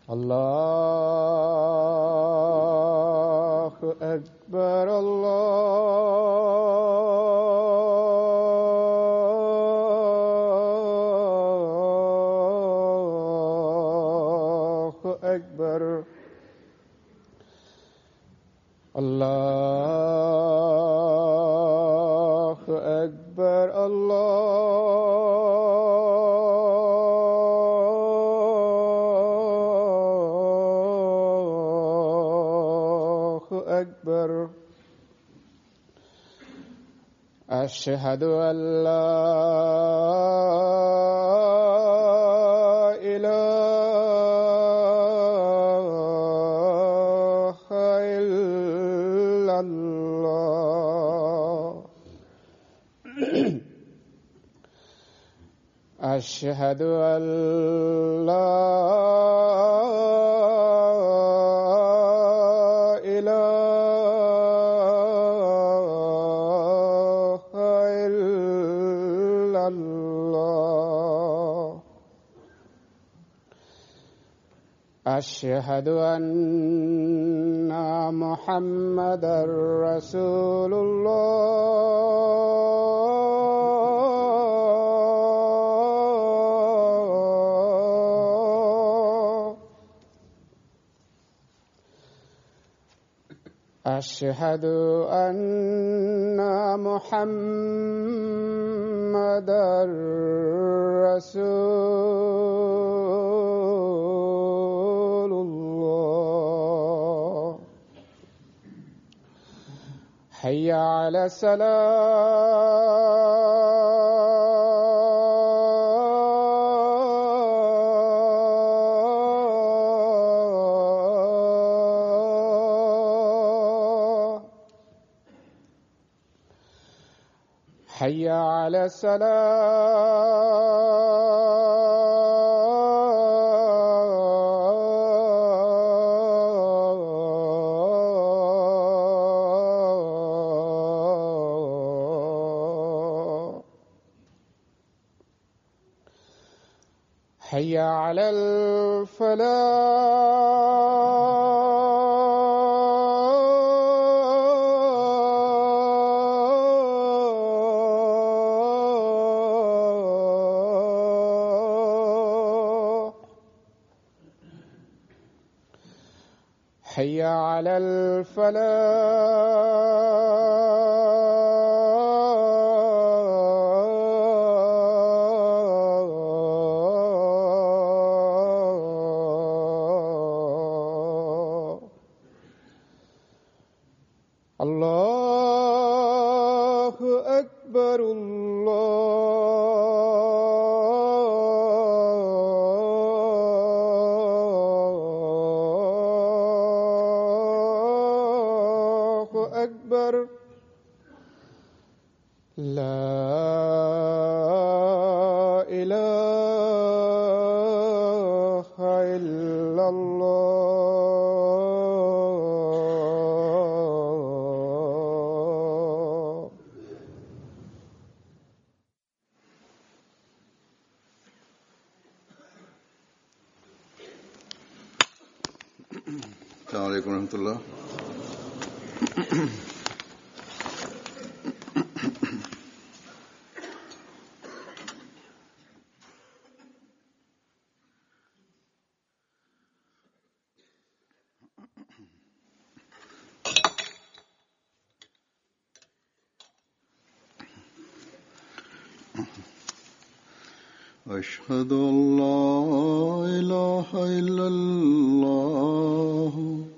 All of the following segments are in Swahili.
الله أكبر الله أكبر الله أكبر الله أكبر أشهد أن لا إله إلا الله أشهد أن لا إله إلا الله أشهد أن محمدا رسول الله أشهد أن محمدا رسول الله حي على الصلاة حي على الصلاة حي على الفلاح حي على الفلاح الله أكبر الله أكبر لا إله إلا الله السلام عليكم ورحمة الله أشهد أن لا إله إلا الله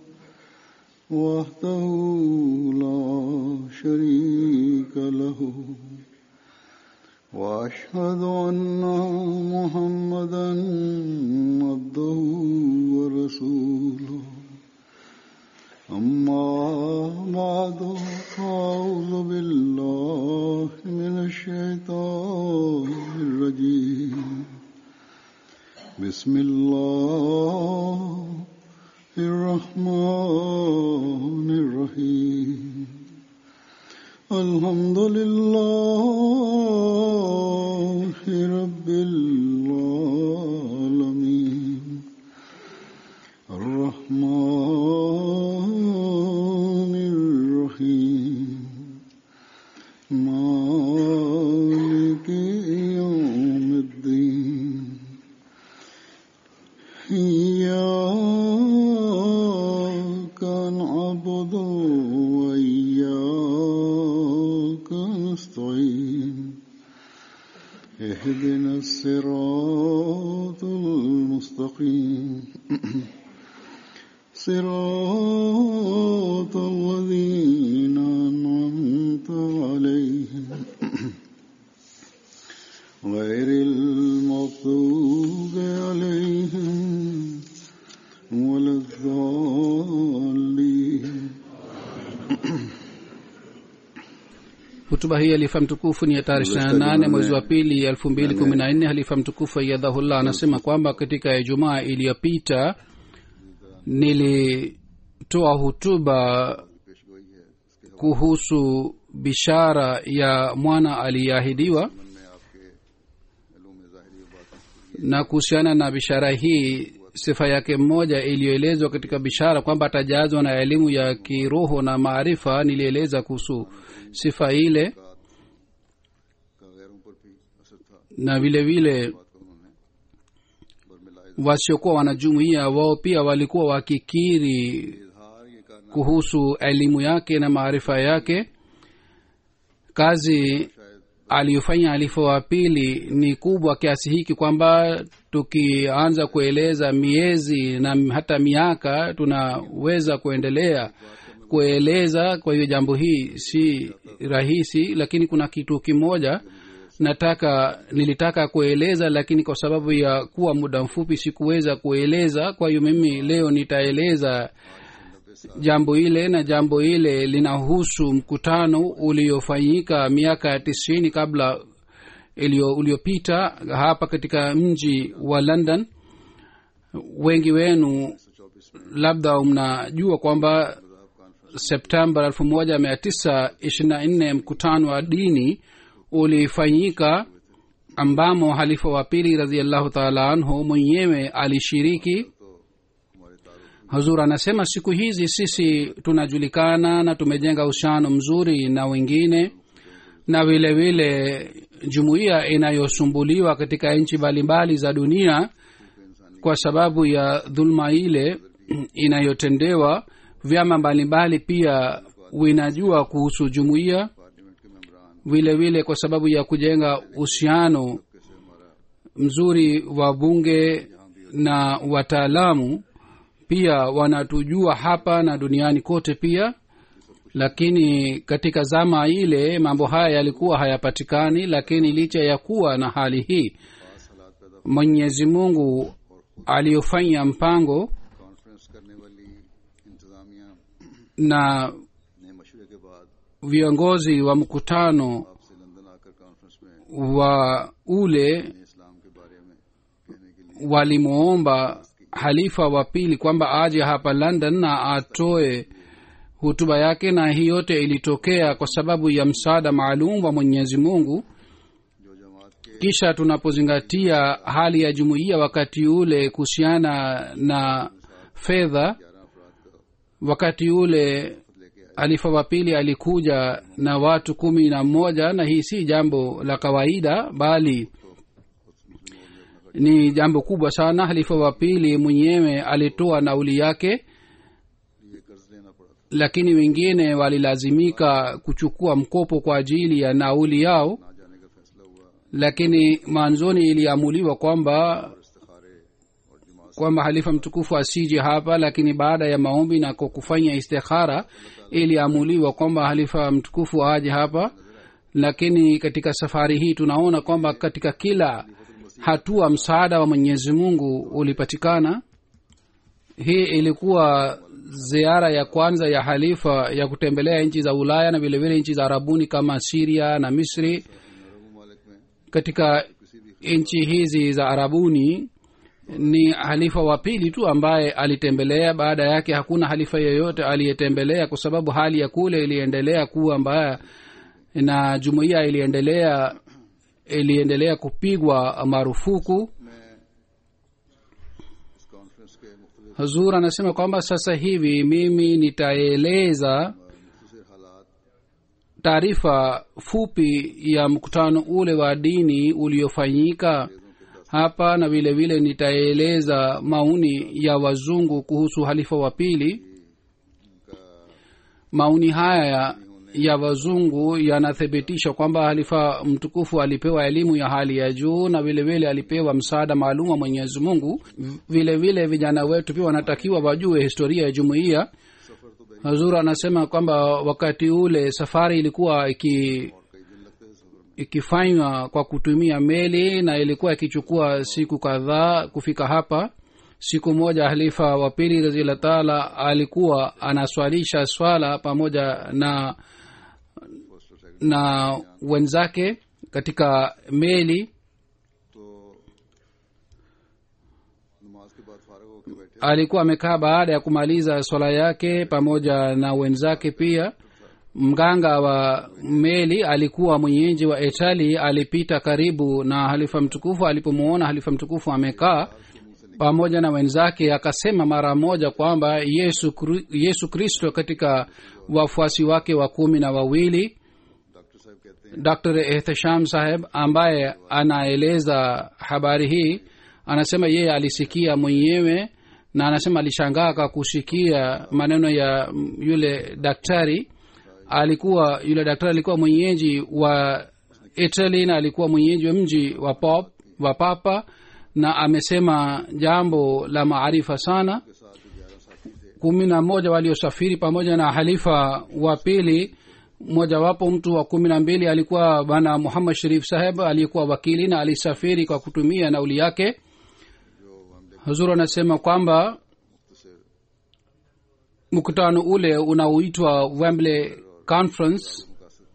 وحده لا شريك له وأشهد أن محمدا عبده ورسوله أما بعد فأعوذ بالله من الشيطان الرجيم بسم الله الرحمن الرحيم الحمد لله رب العالمين اهدنا الصراط المستقيم صراط الذين أنعمت عليهم غير المغضوب عليهم ولا الضالين hutuba hii halifa mtukufu ni ya tarehe ishiri na nane mwezi wa pili elfu mbili kumi na nne halifa mtukufu ayadhahullah anasema kwamba katika ijumaa iliyopita nilitoa hutuba kuhusu bishara ya mwana aliyeahidiwa na kuhusiana na bishara hii sifa yake mmoja iliyoelezwa katika bishara kwamba atajazwa na elimu ya kiroho na maarifa nilieleza kuhusu sifa ile na vile vile wasiokuwa wanajumuia wao pia walikuwa wakikiri kuhusu elimu yake na maarifa yake kazi aliyofanya alifa wa pili ni kubwa kiasi hiki kwamba tukianza kueleza miezi na hata miaka tunaweza kuendelea kueleza kwa hiyo jambo hii si rahisi lakini kuna kitu kimoja nataka nilitaka kueleza lakini kwa sababu ya kuwa muda mfupi sikuweza kueleza kwa hiyo mimi leo nitaeleza jambo ile na jambo ile linahusu mkutano uliofanyika miaka ya tisini kabla uliopita hapa katika mji wa london wengi wenu labda mnajua kwamba septemba elfu moja mia tisa ishirini na nne mkutano wa dini ulifanyika ambamo halifa wa pili raziallahu taala anhu mwenyewe alishiriki hazur anasema siku hizi sisi tunajulikana na tumejenga uhusiano mzuri na wengine na vile vile jumuiya inayosumbuliwa katika nchi mbalimbali za dunia kwa sababu ya dhuluma ile inayotendewa vyama mbalimbali pia vinajua kuhusu jumuiya vile vile kwa sababu ya kujenga uhusiano mzuri wa bunge na wataalamu pia wanatujua hapa na duniani kote pia lakini katika zama ile mambo haya yalikuwa hayapatikani lakini licha ya kuwa na hali hii mwenyezi mungu aliyofanya mpango na viongozi wa mkutano wa ule walimwomba halifa wa pili kwamba aje hapa london na atoe hutuba yake na hii yote ilitokea kwa sababu ya msaada maalum wa mwenyezi mungu kisha tunapozingatia hali ya jumuiya wakati ule kuhusiana na fedha wakati ule halifa wa pili alikuja na watu kumi na mmoja na hii si jambo la kawaida bali ni jambo kubwa sana halifa wa pili mwenyewe alitoa nauli yake lakini wengine walilazimika kuchukua mkopo kwa ajili ya nauli yao lakini mwanzoni iliamuliwa kwamba kwamba halifa mtukufu asije hapa lakini baada ya maombi na kwa kufanya istikhara iliamuliwa kwamba halifa mtukufu aje hapa lakini katika safari hii tunaona kwamba katika kila hatua msaada wa mwenyezi mungu ulipatikana hii ilikuwa ziara ya kwanza ya halifa ya kutembelea nchi za ulaya na vilevile nchi za arabuni kama siria na misri katika nchi hizi za arabuni ni halifa wa pili tu ambaye alitembelea baada yake hakuna halifa yeyote aliyetembelea kwa sababu hali ya kule iliendelea kuwa mbaya na jumuiya iliendelea iliendelea kupigwa marufuku hazur anasema kwamba sasa hivi mimi nitaeleza taarifa fupi ya mkutano ule wa dini uliofanyika hapa na vile vile nitaeleza maoni ya wazungu kuhusu halifa wa pili maoni haya ya wazungu yanathibitisha kwamba halifa mtukufu alipewa elimu ya hali ya juu na vile vile alipewa msaada maalum wa mwenyezi mungu vile vile vijana wetu pia wanatakiwa wajue historia ya jumuiya hazur anasema kwamba wakati ule safari ilikuwa iki ikifanywa kwa kutumia meli na ilikuwa ikichukua siku kadhaa kufika hapa siku moja halifa wa pili raziallah taala alikuwa anaswalisha swala pamoja na na wenzake katika meli तो नमाज के बाद फारग होकर बैठे alikuwa amekaa baada ya kumaliza swala yake pamoja na wenzake pia mganga wa meli alikuwa mwenyeji wa itali alipita karibu na halifa mtukufu alipomwona halifa mtukufu amekaa pamoja na wenzake akasema mara moja kwamba yesu Kri- yesu kristo katika wafuasi wake wa kumi na wawili doctor साहब कहते हैं dr ehtesham saheb ambaye anaeleza habari hii anasema yeye alisikia mwenyewe na anasema alishangaa kwa kusikia maneno ya mm, yule daktari alikuwa yule daktari alikuwa mwenyeji wa italy na alikuwa mwenyeji wa mji wa pop wa papa na amesema jambo la maarifa sana kumi na moja waliosafiri pamoja na halifa wa pili mojawapo mtu wa kumi na mbili alikuwa bwana muhammad sharif saheb aliyekuwa wakili na alisafiri kwa kutumia nauli yake huzur anasema kwamba mkutano ule unaoitwa wembley conference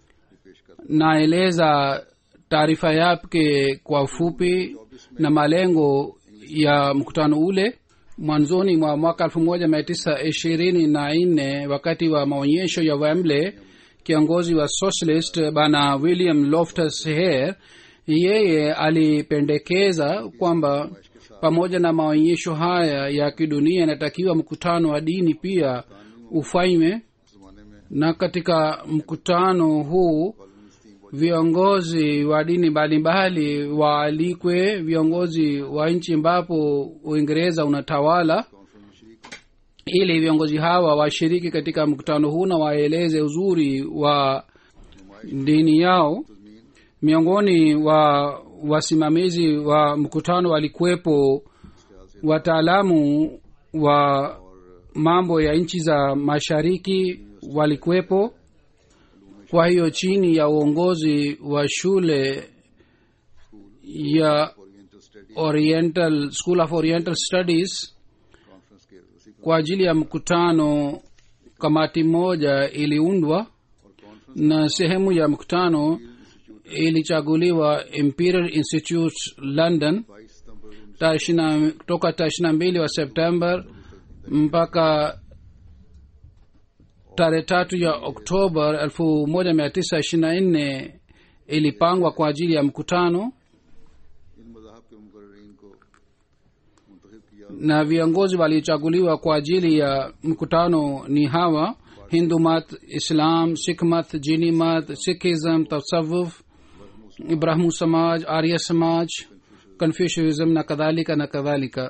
naeleza taarifa yake kwa ufupi na malengo ya mkutano ule mwanzoni mwa mwaka elfu moja mia tisa ishirini na nne wakati wa maonyesho ya wembley kiongozi wa socialist bana william loftus hare yeye alipendekeza kwamba pamoja na maonyesho haya ya kidunia inatakiwa mkutano wa dini pia ufanywe na katika mkutano huu viongozi wa dini mbalimbali waalikwe viongozi wa nchi ambapo uingereza unatawala ili viongozi hawa washiriki katika mkutano huu na waeleze uzuri wa dini yao miongoni wa wasimamizi wa mkutano walikuwepo wataalamu wa mambo ya nchi za mashariki walikuwepo kwa hiyo chini ya uongozi wa shule ya oriental school of oriental studies kwa ajili ya mkutano kamati moja iliundwa na sehemu ya mkutano ilichaguliwa imperial institute london tarehe ishirina- toka tarehe ishirina mbili wa september mpaka tarehe tatu ya oktoba elfu moja mia tisa ishirina nne ilipangwa kwa ajili ya mkutano इन मजाहब के मुकर्रीन को मुंतखब किया na viongozi waliochaguliwa kwa ajili ya mkutano ni hawa hindumat islam sikhmat jinimat sikhism tasawuf ibrahimu samaj arya samaj confucianism na kadhalika na kadhalika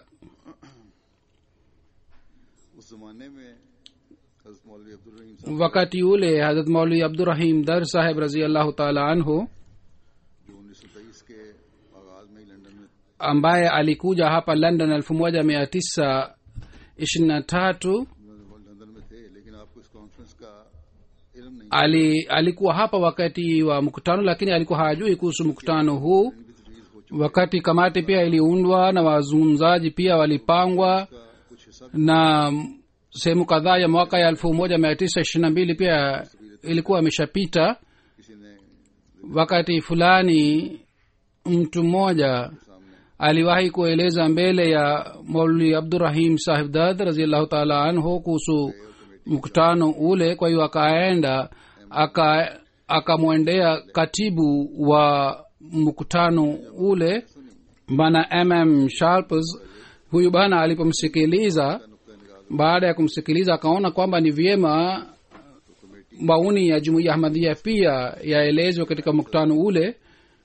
उस जमाने में हजरत मौलवी अब्दुल रहीम साहब wakati ule hazrat maulwi abdurahim dar saheb raziallahu taala anhu जो उन्नीस सौ तेईस के आगाज में ही लंदन में ambaye alikuja hapa london elfu moja mia tisa ishirini na tatu London में थे लेकिन आपको इस कॉन्फ्रेंस का इल्म नहीं ali alikuwa hapa wakati wa mkutano lakini alikuwa hajui kuhusu mkutano huu wakati kamati pia iliundwa na wazungumzaji pia walipangwa कुछ हिस्सा na sehemu kadhaa ya mwaka ya elfu moja mia tisa ishirini na mbili pia ilikuwa imeshapita किसी ने wakati fulani mtu mmoja aliwahi kueleza mbele ya maulwi abdurahim sahib dad raziallahu taala anhu kuhusu mkutano ule kwa hiyo akaenda aka akamwendea katibu wa mkutano ule bana mm sharpes huyu bana alipomsikiliza baada ya kumsikiliza akaona kwamba ni vyema maoni ya jumuiya ahmadhia pia yaelezwe katika mkutano ule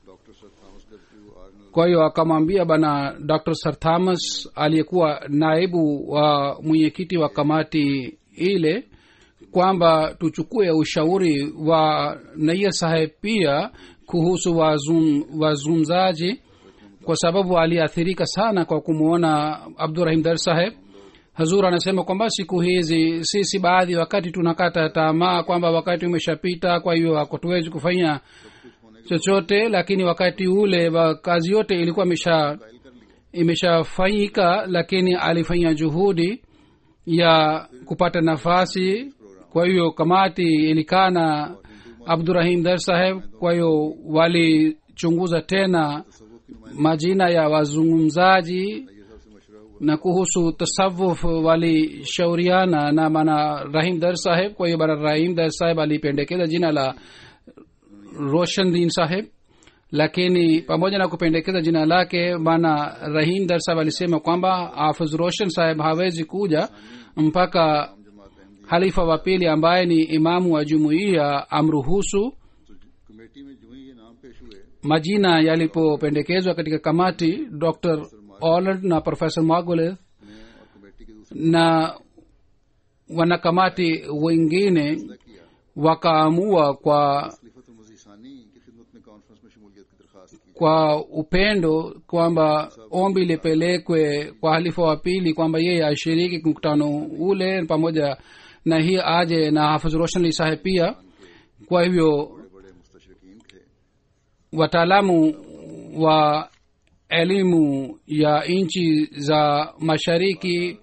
kwa hiyo akamwambia bana dr sir thomas aliyekuwa naibu wa mwenyekiti wa kamati ile kwamba tuchukue ushauri wa naia saheb pia kuhusu wazum, wazungumzaji kwa sababu aliathirika sana kwa kumwona abdurahim dar saheb hazur anasema kwamba siku hizi sisi baadhi wakati tunakata tamaa kwamba wakati umeshapita kwa hiyo hatuwezi kufanya chochote lakini wakati ule wa kazi yote ilikuwa imesha imeshafanyika lakini alifanya juhudi ya kupata nafasi kwa hiyo kamati ilikaa na abdurahim dar saheb kwa hiyo walichunguza tena majina ya wazungumzaji na kuhusu tasawuf walishauriana na bana rahim dar saheb kwa hiyo bana rahim dar saheb alipendekeza jina la roshandin saheb lakini pamoja na kupendekeza jina lake bana rahim dar saheb alisema kwamba hafidh roshan saheb hawezi kuja mpaka halifa wa pili ambaye ni imamu wa jumuiya amruhusu तो committee में जो ही ये नाम पेश हुए majina yalipopendekezwa katika kamati dr oland na profesa magoleth ने और कमेटी के दूसरे na wanakamati wengine किया wakaamua kwa खलीफत मजीसानी की खिदमत में कॉन्फ्रेंस में शमूलियत की दरखास्त की kwa upendo kwamba ombi lipelekwe kwa halifa wa pili kwamba yeye ashiriki mkutano ule pamoja na hii aje na hafidh roshanli saheb pia kwa hivyo बड़े बड़े मुस्तशरकिन थे wataalamu wa elimu ya nchi za mashariki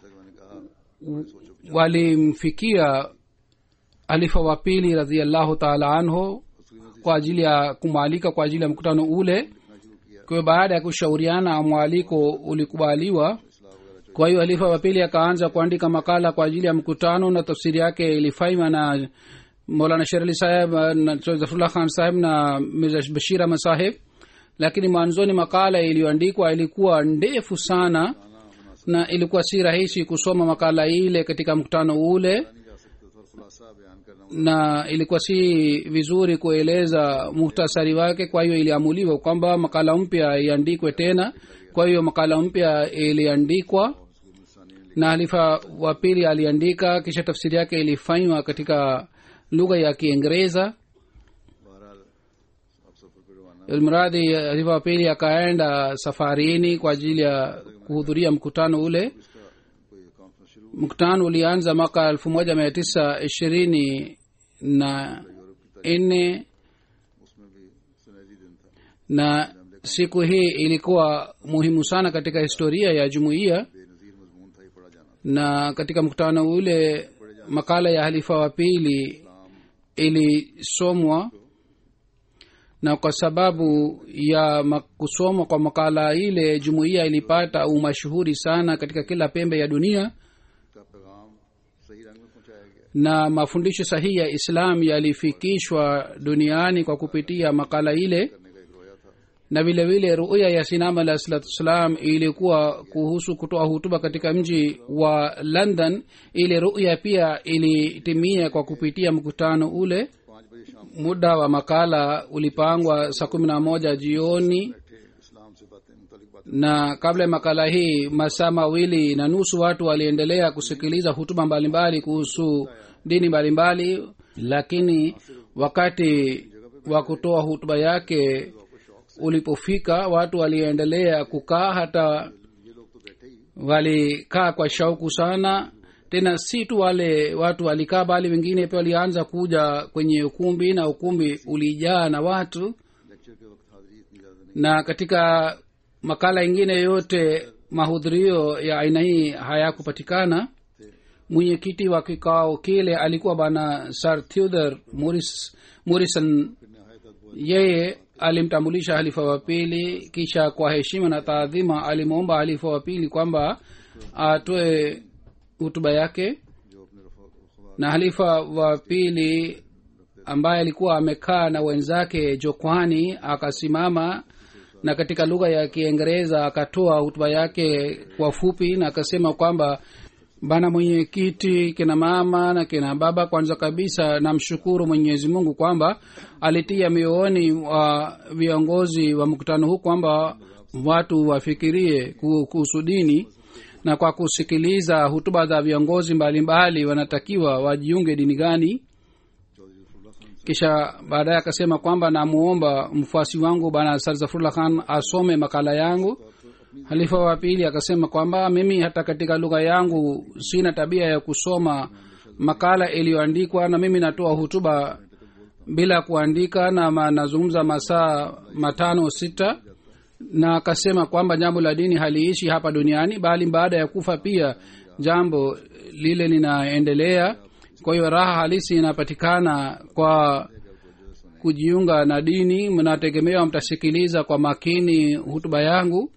walimfikia halifa wa pili radiallahu taala anhu kwa ajili ya kumwalika kwa ajili ya mkutano ule kwa hiyo baada ya kushauriana mwaliko ulikubaliwa kwa hiyo halifa wa pili akaanza kuandika makala kwa ajili ya mkutano na tafsiri yake ilifanywa na molana sherali saheb na zafrullah khan saheb na mirza bashir ahmad saheb lakini mwanzoni makala iliyoandikwa ilikuwa ndefu sana na ilikuwa si rahisi kusoma makala ile katika mkutano ule नहीं जा सकते थे और खुलासा बयान करना na ilikuwa si vizuri kueleza muhtasari wake kwa hiyo iliamuliwa kwamba makala mpya iandikwe tena kwa hiyo makala mpya iliandikwa na halifa wa pili aliandika kisha tafsiri yake ilifanywa katika lugha ya kiingereza बहरहाल अब सफर पर रवाना ilmradi halifa wa pili akaenda safarini kwa ajili ya kuhudhuria mkutano ule इसका कोई कॉन्फ्रेंस शुरू mkutano ulianza mwaka elfu moja mia tisa ishirini na nne उसमें भी सुनहरी दिन था na siku hii ilikuwa muhimu sana katika historia ya jumuiya Benazir मजमून था ये पढ़ा जाना na katika mkutano ule makala ya halifa wa pili ilisomwa na kwa sababu ya ma- kusomwa kwa makala ile jumuiya ilipata umashuhuri sana katika kila pembe ya dunia का पैगाम सही रंग में पहुंचाया गया na mafundisho sahihi ya islam yalifikishwa duniani kwa kupitia makala ile करने का एक रोया था na vile vile ruya ya sinam alah salatu wassalam ilikuwa kuhusu kutoa hutuba katika mji wa london ile ruya pia ilitimia kwa kupitia mkutano ule पाँच बजे शाम muda wa makala ulipangwa saa kumi na moja jioni बैठे इस्लाम से बातें मुतलिक बातें na kabla ya makala hii masaa mawili na nusu watu waliendelea kusikiliza hutuba mbalimbali kuhusu dini mbalimbali lakini wakati wa kutoa hutuba yake ulipofika watu waliendelea kukaa hata walikaa kwa shauku sana tena si tu wale watu walikaa bali wengine pia walianza kuja kwenye ukumbi na ukumbi ulijaa na watu lecture के वक्त हाजिरी इतनी ज्यादा नहीं na katika makala ingine yote mahudhurio ya aina hii hayakupatikana mwenyekiti wa kikao kile alikuwa bana sir theodor Morris, morrison yeye alimtambulisha halifa wa pili kisha kwa heshima na taadhima alimwomba halifa wa pili kwamba atoe hutuba yake जो अपने रफा खुदा na halifa wa pili ambaye alikuwa amekaa na wenzake jokwani akasimama na katika lugha ya kiingereza akatoa hutuba yake kwa fupi na akasema kwamba bana mwenyekiti kina mama na kina baba kwanza kabisa namshukuru mwenyezi mungu kwamba alitia miooni wa viongozi wa mkutano huu kwamba watu wafikirie ku- kuhusu dini na kwa kusikiliza hutuba za viongozi mbalimbali wanatakiwa wajiunge dini gani kisha baadaye akasema kwamba namuomba mfuasi wangu bana sarzafurullah khan asome makala yangu halifa wa pili akasema kwamba mimi hata katika lugha yangu sina tabia ya kusoma makala iliyoandikwa na mimi natoa hutuba bila kuandika na ma, nazungumza masaa matano sita na akasema kwamba jambo la dini haliishi hapa duniani bali baada ya kufa pia jambo lile linaendelea kwa hiyo raha halisi inapatikana kwa kujiunga na dini mnategemewa mtasikiliza kwa makini hutuba yangu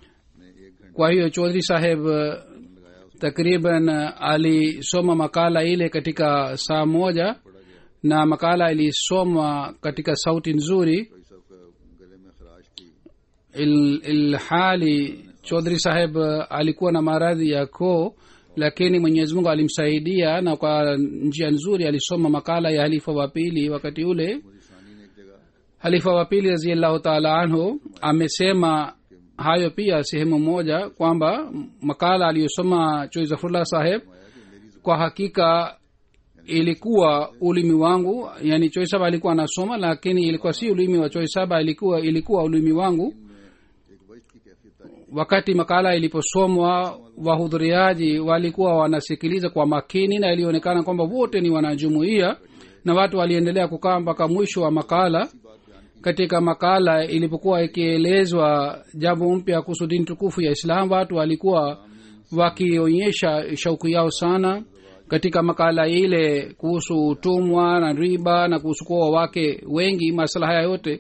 kwa hiyo chodhri saheb eh, takriban eh, alisoma makala ile katika saa moja na makala ilisomwa katika sauti nzuri कोई सब गले में खराश थी il, ilhali chodhri saheb eh, alikuwa na maradhi ya koo lakini mwenyezi mungu alimsaidia na kwa njia nzuri alisoma makala ya halifa wa pili wakati ule सानी ने एक जगह halifa wa pili raziallahu taala anhu amesema hayo pia sehemu moja kwamba makala aliyosoma chui zafurullah saheb kwa hakika ilikuwa ulimi wangu yani choi saba alikuwa anasoma lakini ilikuwa si ulimi wa choi saba ilikuwa ilikuwa ulimi wangu एक वजद की कैफियत तारी wakati makala iliposomwa wahudhuriaji walikuwa wanasikiliza kwa makini na ilionekana kwamba wote ni wanajumuia na watu waliendelea kukaa mpaka mwisho wa makala katika makala ilipokuwa ikielezwa jambo mpya kuhusu dini tukufu ya islam watu walikuwa wakionyesha shauku yao sana katika makala ile kuhusu utumwa na riba na kuhusu kuoa wake wengi masala haya yote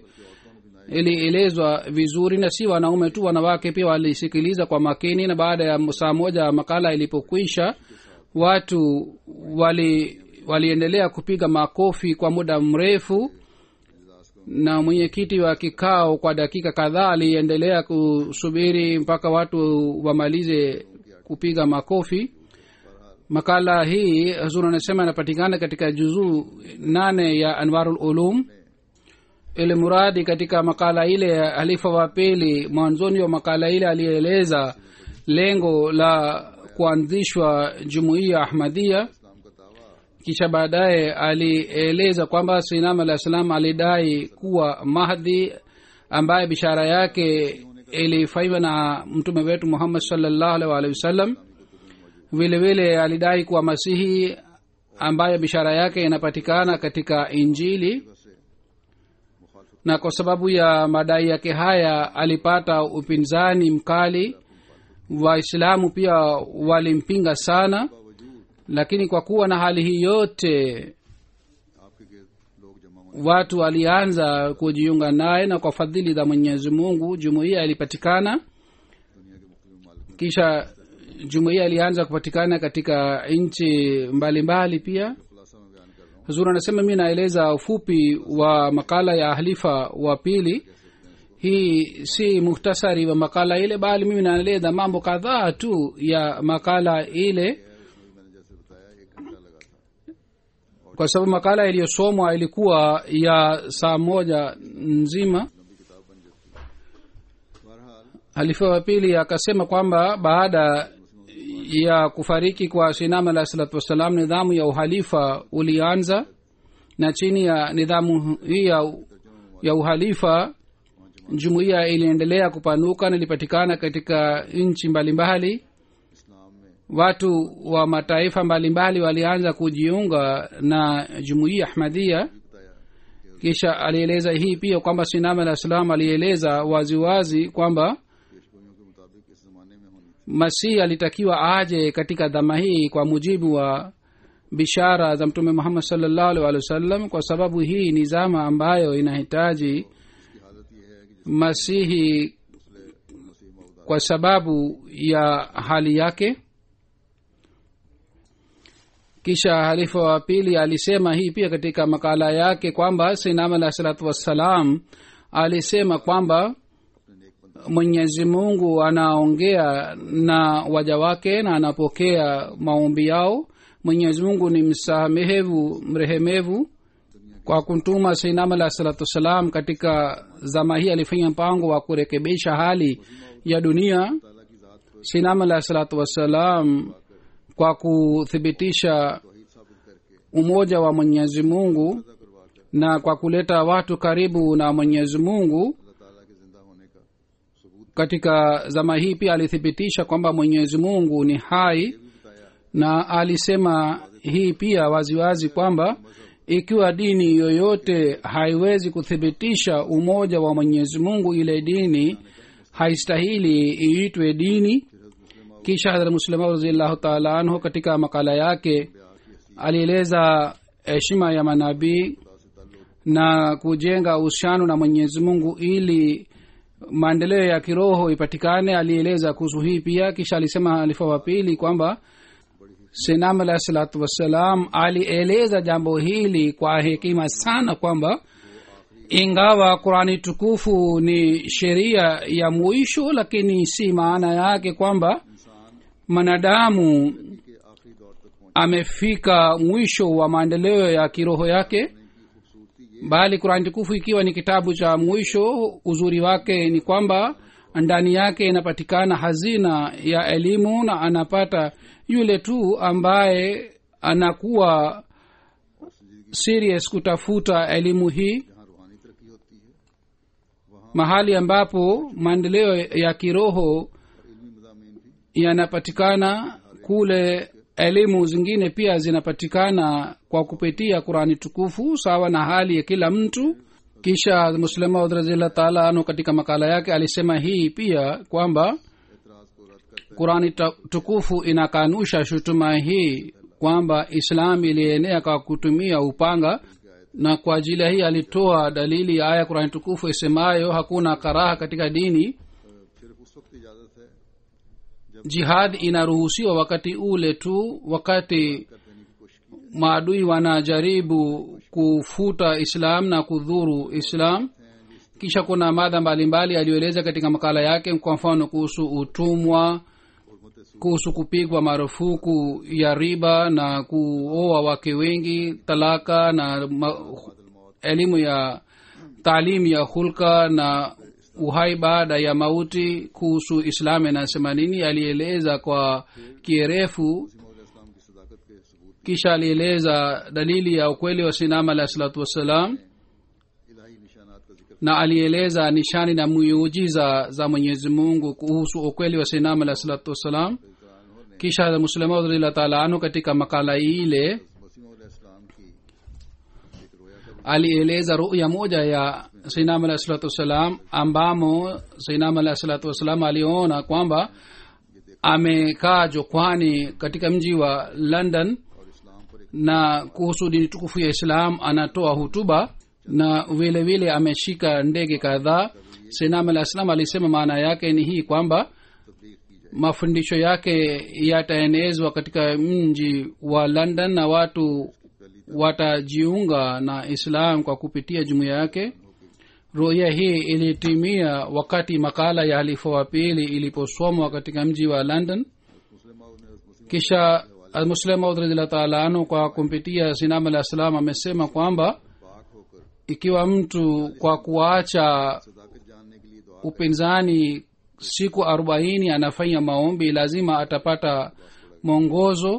ilielezwa vizuri na si wanaume tu wanawake pia walisikiliza kwa makini na baada ya saa moja makala ilipokwisha watu wali waliendelea kupiga makofi kwa muda mrefu na mwenyekiti wa kikao kwa dakika kadhaa aliendelea kusubiri mpaka watu wamalize kupiga makofi makala hii hazur anasema inapatikana katika juzuu nane ya anwarul ulum ili muradi katika makala ile ya halifa wa pili mwanzoni wa makala ile alieleza lengo la kuanzishwa jumuiya ahmadia kisha baadaye alieleza kwamba sinam alah salam alidai kuwa mahdi ambaye bishara yake ilifanywa na mtume wetu muhammad salllahu alih waalihi wasallam vile vile alidai kuwa masihi ambaye bishara yake inapatikana katika injili na kwa sababu ya madai yake haya alipata upinzani mkali waislamu pia walimpinga sana lakini kwa kuwa na hali hii yote आपके गिर्द लोग जमा होने watu walianza kujiunga naye na kwa fadhili za mwenyezi mungu jumuiya ilipatikana दुनिया के मुख्तलिफ मालिक kisha jumuiya ilianza kupatikana katika nchi mbalimbali pia खुलासा में बयान कर रहा हूँ huzuri anasema mi naeleza ufupi wa makala ya halifa wa pili hii si muhtasari wa makala ile bali mimi naeleza mambo kadhaa tu ya makala ile मैंने जैसे बताया एक घंटा लगा था kwa sababu makala iliyosomwa ilikuwa ya saa moja nzima लंबी किताब बन जाती है बहरहाल halifa wa pili akasema kwamba baada ya kufariki kwa sinam alah salatu wassalam nidhamu ya uhalifa ulianza na chini ya nidhamu hii ya, ya uhalifa jumuiya iliendelea kupanuka na ilipatikana katika nchi mbalimbali इस्लाम में watu wa mataifa mbalimbali walianza kujiunga na jumuiya ahmadia बताया kisha alieleza hii pia kwamba sinam alah salam alieleza waziwazi kwamba पेशगोइयों के मुताबिक इस जमाने में होनी masihi alitakiwa aje katika dhama hii kwa mujibu wa bishara za mtume muhammad salllahu alih walih wasallam kwa sababu hii ni zama ambayo inahitaji इसकी हालत यह है कि masihi जिसले मसीह Mouda kwa sababu ya hali yake kisha halifa wa pili alisema hii pia katika makala yake kwamba sinam alah salatu wassalam alisema kwamba mwenyezi mungu anaongea na waja wake na anapokea maombi yao mwenyezi mungu ni msamehevu mrehemevu kwa kumtuma sinam alah salatu wassalam katika zama hii alifanya mpango wa kurekebisha hali ya dunia ताला की जात को sinam alahi salatu wassalam kwa kuthibitisha umoja wa mwenyezi mungu na kwa kuleta watu karibu na mwenyezi mungu अल्लाह ताला के जिंदा होने का सबूत katika zama hii pia alithibitisha kwamba mwenyezi mungu ni hai na alisema hii pia waziwazi kwamba ikiwa dini yoyote haiwezi kuthibitisha umoja wa mwenyezi mungu ile dini haistahili iitwe dini kisha hadrat muslima raziallahu taala anhu katika makala yake alieleza heshima ya manabii na kujenga uhusiano na mwenyezi mungu ili maendeleo ya kiroho ipatikane alieleza kuhusu hii pia kisha alisema halifa wa pili kwamba sinam alahi salatu wassalam alieleza jambo hili kwa hekima sana kwamba ingawa qurani tukufu ni sheria ya mwisho lakini si maana yake kwamba mwanadamu amefika mwisho wa maendeleo ya kiroho yake bali qurani tukufu ikiwa ni kitabu cha mwisho uzuri wake ni kwamba ndani yake inapatikana hazina ya elimu na anapata yule tu ambaye anakuwa serious kutafuta elimu hii जहाँ रूहानी तरक्की होती है mahali ambapo maendeleo ya kiroho इल्मी मजामीन भी yanapatikana kule elimu zingine pia zinapatikana kwa kupitia qurani tukufu sawa na hali ya kila mtu kisha muslima raziallah taala anu katika makala yake alisema hii pia kwamba एतराज को रद्द करते qurani ta- tukufu inakanusha shutuma hii kwamba islam ilienea kwa kutumia upanga na kwa ajili ya hii alitoa dalili ya aya qurani tukufu isemayo hakuna karaha katika dini सिर्फ उस वक्त इजाजत है jihad inaruhusiwa wakati ule tu wakati कर देने की कोशिश की maadui wanajaribu kufuta islam na kudhuru islam kisha kuna madha mbalimbali aliyoeleza katika makala yake kwa mfano kuhusu utumwa kuhusu kupigwa marufuku ya riba na kuoa wake wengi talaka na ma, elimu ya taalimu ya hulka na uhai baada ya mauti kuhusu islam inasema nini alieleza kwa kierefu मौल इस्लाम की सदाकत के सबूत kisha alieleza dalili ya ukweli wa sinama alahi salatu wassalam इलाही निशानात का जिक्र na alieleza nishani na miujiza za mwenyezi mungu kuhusu ukweli wa sinama alahi salatu wassalam kisha muslima radhiallah taala anhu katika makala ile मसीह इस्लाम की एक रोया का alieleza ruya moja ya sinam alahi salatu wassalam ambamo sinam alahi salatu wassalam aliona kwamba amekaa jokwani katika mji wa london और इस्लाम पर एक na kuhusu dini tukufu ya islam anatoa hutuba na vile vile ameshika ndege kadhaa sinam alah salam alisema maana yake ni hii kwamba तबलीग की जाए mafundisho yake yataenezwa katika mji wa london na watu watajiunga na islam kwa kupitia jumuiya yake ruya hii ilitimia wakati makala ya halifa wa pili iliposomwa katika mji wa london मुस्लिम ने मुस्लिम kisha muslim maud radhiallahu taala anhu kwa kumpitia sinam alah salam amesema kwamba पाक होकर ikiwa mtu kwa kuacha सदाकत जानने के लिए दुआ upinzani siku arobaini anafanya maombi lazima atapata mwongozo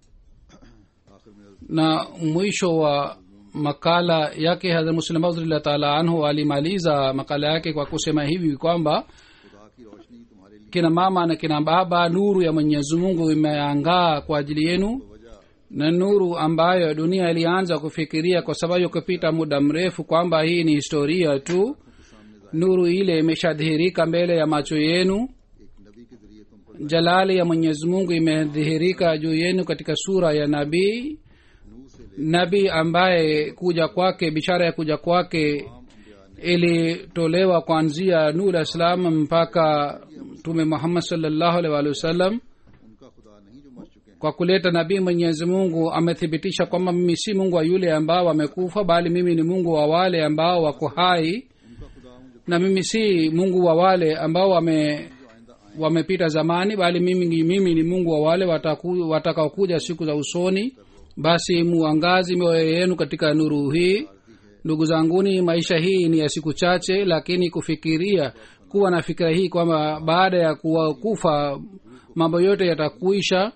आखिर में na mwisho wa makala yake hadrat muslim maudrillah taala anhu alimaliza makala yake kwa kusema hivi kwamba खुदा की रोशनी तुम्हारे लिए kina mama na kina baba nuru ya mwenyezi mungu imeangaa kwa ajili yenu वजह na nuru ambayo dunia ilianza kufikiria kwa sababu ya kupita muda mrefu kwamba hii ni historia tu nuru ile imeshadhihirika mbele ya macho yenu एक नबी के जरिए तुम पर jalali ya mwenyezi mungu imedhihirika juu yenu katika sura ya nabii नूह से ले nabii ambaye kuja kwake bishara ya kuja kwake ilitolewa kuanzia nur islam mpaka mtume muhammad salllahu alih walihi wasallam उनका खुदा नहीं जो मर चुके हैं kwa kuleta nabii mwenyezi mungu amethibitisha kwamba mimi si mungu wa yule ambao wamekufa bali mimi ni mungu wa wale ambao wako hai उनका खुदा हूँ जो na mimi si mungu wa wale ambao wame wamepita zamani bali mimi, mimi ni mungu wa wale wataku- watakaokuja siku za usoni basi muangazi mioyo yenu katika nuru hii ndugu zanguni maisha hii ni ya siku chache lakini kufikiria kuwa na fikira hii kwamba baada ya kuwa kufa mambo yote yatakuisha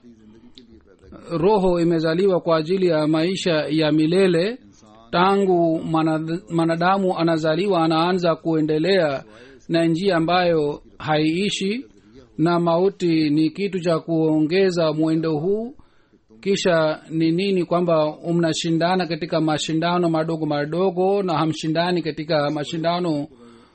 roho imezaliwa kwa ajili ya maisha ya milele tangu manad- mwanadamu anazaliwa anaanza kuendelea na njia ambayo haiishi na mauti ni kitu cha kuongeza mwendo huu kisha ni nini kwamba mnashindana katika mashindano madogo madogo na hamshindani katika mashindano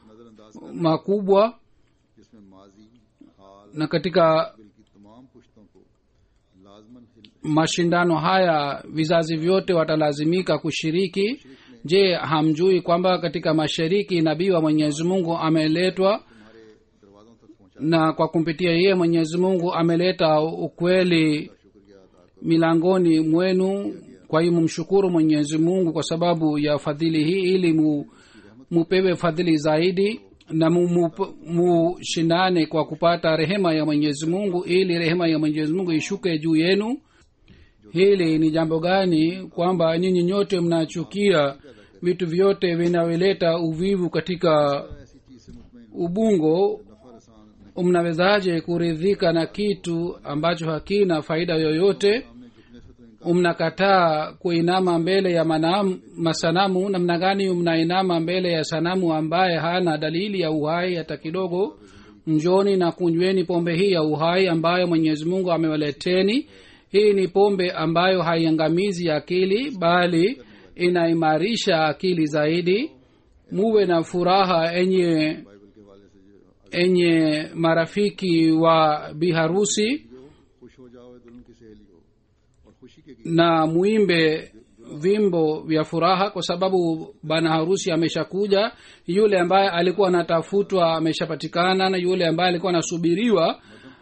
makubwa जिसमें माजी हाल na katika की तमाम पुश्तों को लाजमन हिल- mashindano haya vizazi vyote watalazimika kushiriki je hamjui kwamba katika mashariki nabii wa mwenyezi mungu ameletwa दरवाजों तक पहुंचा na kwa kumpitia yeye mwenyezi mungu ameleta ukweli milangoni mwenu kwa hiyo mumshukuru mwenyezi mungu kwa sababu ya fadhili hii ili mu, mupewe fadhili zaidi na mu- mu- mushindane kwa kupata rehema ya mwenyezi mungu ili rehema ya mwenyezi mungu ishuke juu yenu hili ni jambo gani kwamba nyinyi nyote mnachukia vitu vyote vinavyoleta uvivu katika ऐसी चीज से मुतमिन ubungo नफर आसान mnawezaje kuridhika na kitu ambacho hakina faida yoyote सामने झुकने से तो इनका mnakataa kuinama mbele ya manam, masanamu namna gani mnainama mbele ya sanamu ambaye hana dalili ya uhai hata kidogo njoni na kunyweni pombe hii ya uhai ambayo mwenyezi mungu amewaleteni hii ni pombe ambayo haiangamizi akili bali inaimarisha akili zaidi muwe na furaha enye Bible के वाले से जो enye marafiki wa biharusi खुश हो जाओ दुल्हन की सहेली हो और खुशी के na muimbe vimbo vya furaha kwa sababu bana harusi ameshakuja yule ambaye alikuwa anatafutwa ameshapatikana na yule ambaye alikuwa anasubiriwa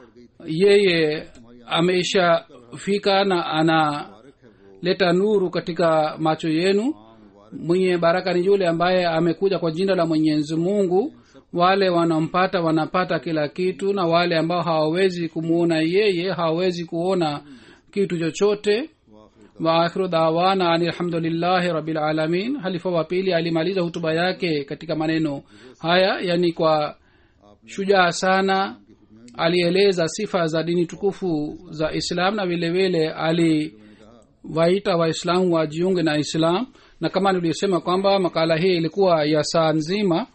yeye ameshafika na analeta nuru katika macho yenu mwenye baraka ni yule ambaye amekuja kwa jina la mwenyezi mungu wale wanampata wanapata kila kitu na wale ambao hawawezi kumwona yeye hawawezi kuona kitu chochote waakhiru dawana ani alhamdulillahi rabilalamin halifa wa pili alimaliza hutuba yake katika maneno haya yani kwa shujaa sana alieleza sifa za dini tukufu za islam na vile vile aliwaita waislamu wajiunge na islam na kama nilivyosema kwamba makala hii ilikuwa ya saa nzima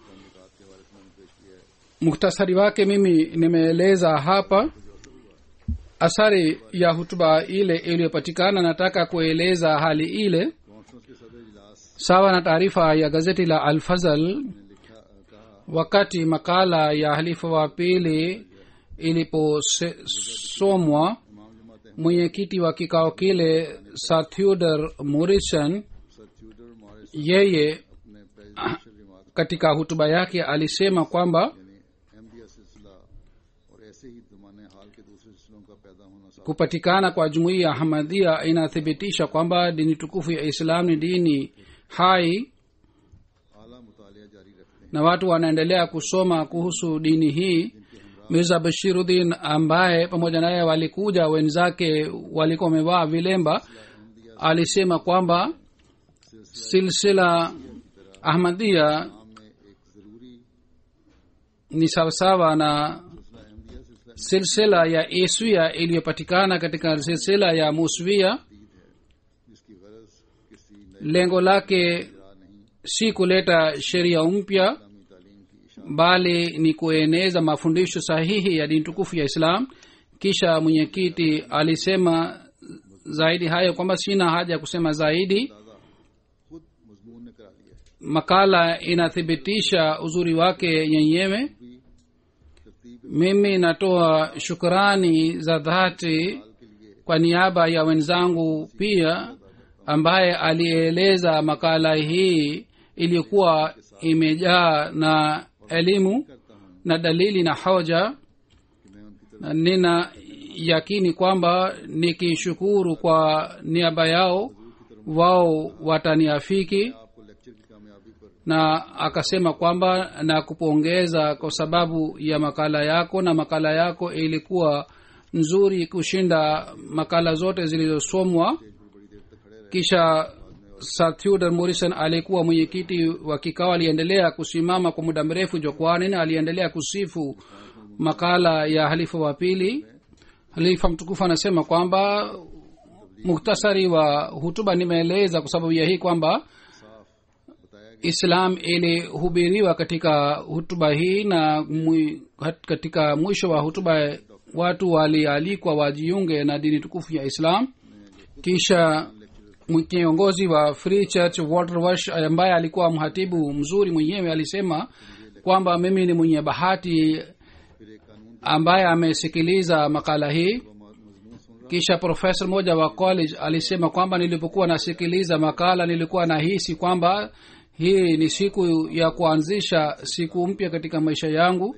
muktasari wake mimi nimeeleza hapa athari ya hutuba ile iliyopatikana nataka kueleza hali ile conference के सदर इजलास sawa na taarifa ya gazeti la alfazal wakati makala ya halifa wa pili iliposomwa इमाम जमात mwenyekiti wa kikao kile sir theodor morrison sir Tudor Morris yeye ने presidential remark katika hutuba yake alisema kwamba यानी MDS सिलसिला और ऐसे ही जमाने हाल के दूसरे सिलसिलों का पैदा होना साफ kupatikana kwa jumuiya ya hamadhia inathibitisha kwamba dini tukufu ya islam ni dini hai आला मुतालिया जारी रखते हैं na watu wanaendelea kusoma kuhusu dini hii mirza bashiruddin ambaye pamoja naye walikuja wenzake walikuwa wamevaa vilemba alisema kwamba silsila ahmadia में एक जरूरी ni sawasawa na सिलसिला MDS सिलसिला silsila ya iswia iliyopatikana katika silsila ya muswia जिसकी गरज किसी नई lengo lake राह नहीं si kuleta sheria mpya इस्लामी तालीम की इशारा bali ni kueneza mafundisho sahihi ya dini tukufu ya islam kisha mwenyekiti alisema zaidi hayo kwamba sina haja ya kusema zaidi ताज़ा खुद मजमून ने करा लिया है makala inathibitisha uzuri wake yenyewe भी तरतीब mimi natoa shukrani za dhati के लिए kwa niaba ya wenzangu pia ambaye alieleza makala hii iliyokuwa imejaa na elimu करता हूँ na dalili na hoja कि मैं उनकी तरफ na nina yakini kwamba nikishukuru kwa niaba yao wao wataniafiki आपको lecture की कामयाबी पर na akasema kwamba na kupongeza kwa sababu ya makala yako na makala yako ilikuwa nzuri kushinda makala zote zilizosomwa बड़ी देर तक खड़े रहे kisha sir theodor morrison alikuwa mwenyekiti wa kikao aliendelea kusimama kwa muda mrefu jukwani na aliendelea kusifu makala ya halifa wa pili halifa mtukufu anasema kwamba muktasari wa hutuba nimeeleza kwa sababu ya hii kwamba islam ilihubiriwa katika hutuba hii na mwi, hat- katika mwisho wa hutuba watu walialikwa wajiunge na dini tukufu ya islam kisha mwi- kiongozi wa free church walter wash ambaye alikuwa mhatibu mzuri mwenyewe alisema kwamba mimi ni mwenye bahati ambaye amesikiliza makala hii kisha profesa mmoja wa college alisema kwamba nilipokuwa nasikiliza makala nilikuwa nahisi kwamba hii ni siku ya kuanzisha siku mpya katika maisha yangu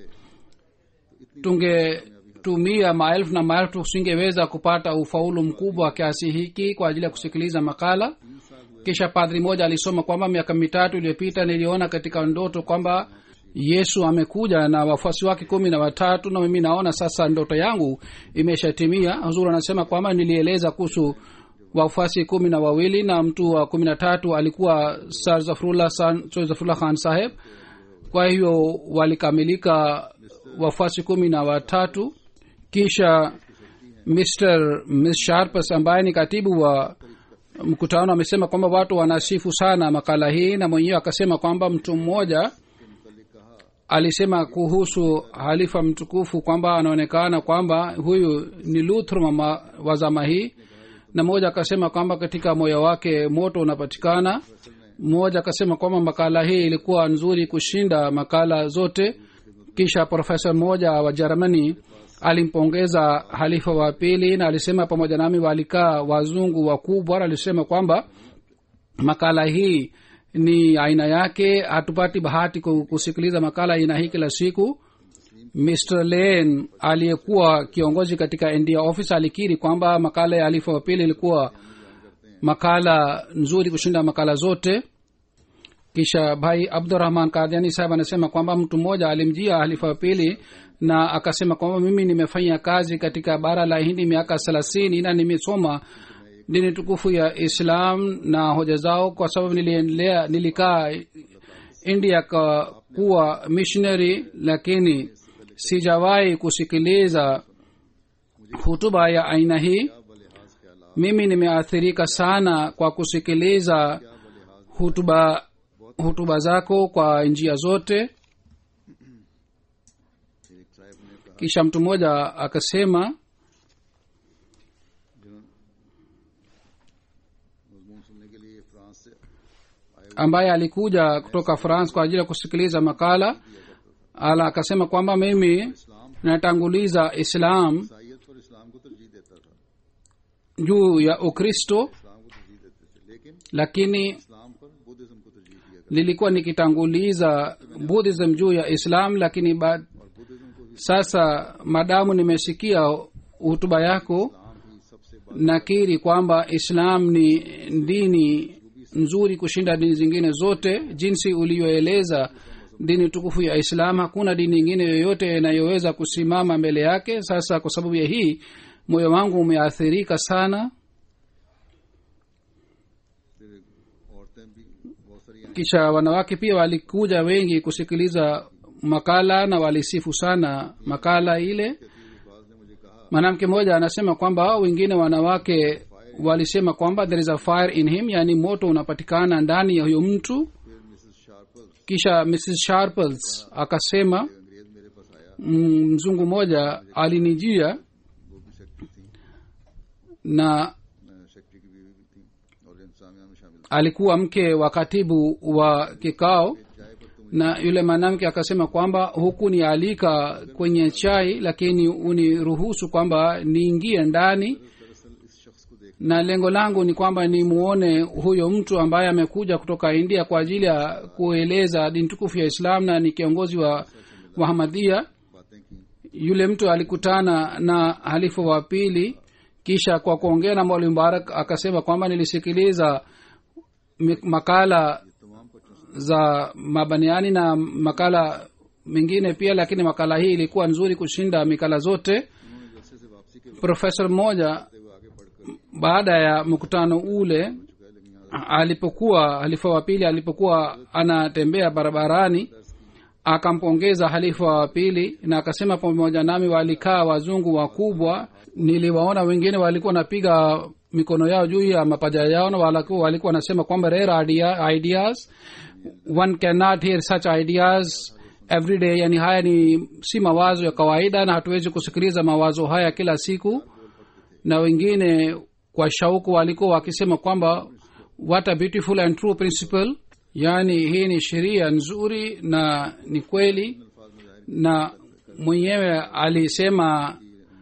tungetumia maelfu na maelfu tusingeweza kupata ufaulu mkubwa kiasi hiki kwa ajili ya kusikiliza makala kisha padri moja alisoma kwamba miaka mitatu iliyopita niliona katika ndoto kwamba yesu amekuja na wafuasi wake kumi na watatu na mimi naona sasa ndoto yangu imeshatimia huzuri anasema kwamba nilieleza kuhusu wafuasi kumi na wawili na mtu wa kumi na tatu alikuwa sar zafrullah San- Sir zafrullah khan saheb kwa hiyo walikamilika wafuasi kumi na watatu kisha mr miss sharpes ambaye ni katibu wa mkutano amesema kwamba watu wanasifu sana makala hii na mwenyewe akasema kwamba mtu mmoja alisema kuhusu halifa mtukufu kwamba anaonekana kwamba huyu ni luther mama wa zama hii na mmoja akasema kwamba katika moyo wake moto unapatikana mmoja akasema kwamba makala hii ilikuwa nzuri kushinda makala zote kisha profesa mmoja wa jermani alimpongeza halifa wa pili na alisema pamoja nami walikaa wazungu wakubwa na alisema kwamba makala hii ni aina yake hatupati bahati ku- kusikiliza makala aina hii kila siku mr lane aliyekuwa kiongozi katika ndia office alikiri kwamba makala ya halifa wa pili ilikuwa makala nzuri kushinda makala zote kisha bhai abdurahman kadiani saheb anasema kwamba mtu mmoja alimjia halifa wa pili na akasema kwamba mimi nimefanya kazi katika bara la hindi miaka thelathini na nimesoma dini tukufu ya islam na hoja zao kwa sababu niliendelea nilikaa india kwa kuwa missionary lakini sijawahi kusikiliza hutuba ya aina hii mimi nimeathirika sana kwa kusikiliza hutuba hutuba zako kwa njia zote kisha mtu mmoja akasema मजमून सुनने के लिए फ्रांस से ambaye alikuja kutoka france kwa ajili ya kusikiliza makala ala akasema kwamba mimi natanguliza islam ईसाइत पर इस्लाम को तरजीह देता था juu ya ukristo इस्लाम को तरजीह देते थे लेकिन lakini इस्लाम पर बुद्धिज्म को तरजीह दिया nilikuwa nikitanguliza buddhism juu ya islam lakini ba, और बुद्धिज्म को ही sasa madamu nimesikia hutuba yako इस्लाम ही सबसे बड़ा nakiri kwamba islam ni dini nzuri kushinda dini zingine zote jinsi uliyoeleza dini tukufu ya islam hakuna dini nyingine yoyote inayoweza kusimama mbele yake sasa kwa sababu ya hii moyo wangu umeathirika sana फिर औरतें भी बहुत सारी आई kisha wanawake pia walikuja wengi kusikiliza makala na walisifu sana makala ile थी बाज ने मुझे कहा mwanamke mmoja anasema kwamba wengine wanawake walisema kwamba there is a fire in him yani moto unapatikana ndani ya huyo mtu फिर Mrs Sharples kisha mrs sharples akasema अंग्रेज मेरे पास आया mm, mzungu mmoja alinijia वो भी सेक्रेटरी थी na secretary की बीवी भी थी और इंतजामिया में शामिल alikuwa mke wa katibu wa kikao थी चाय पर तुम na yule mwanamke akasema kwamba hukunialika kwenye chai lakini uniruhusu kwamba niingie ndani दरअसल इस शख्स को देख na lengo langu ni kwamba nimuone huyo mtu ambaye amekuja kutoka india kwa ajili ya kueleza dini tukufu ya islam na ni kiongozi wa wahamadia बातें की yule mtu alikutana na halifa wa pili kisha kwa kuongea na mwalimu mubarak akasema kwamba nilisikiliza mi- makala तमाम बच्चों से za mabaniani na makala mengine pia lakini makala hii ilikuwa nzuri kushinda mikala zote उन्होंने जलसे से वापसी के profesa mmoja वक्त हुए आगे बढ़कर baada ya mkutano ule चुका है लेकिन यहाँ alipokuwa halifa wa pili alipokuwa anatembea barabarani akampongeza halifa wa pili na akasema pamoja nami walikaa wazungu wakubwa niliwaona wengine walikuwa wanapiga mikono yao juu ya mapaja yao na walaku- walikuwa wanasema kwamba rare idea, ideas one cannot hear such ideas every day yani haya ni si mawazo ya kawaida na hatuwezi kusikiliza mawazo haya kila siku na wengine kwa shauku walikuwa wakisema kwamba what a beautiful and true principle yaani hii ni sheria nzuri na ni kweli na mwenyewe alisema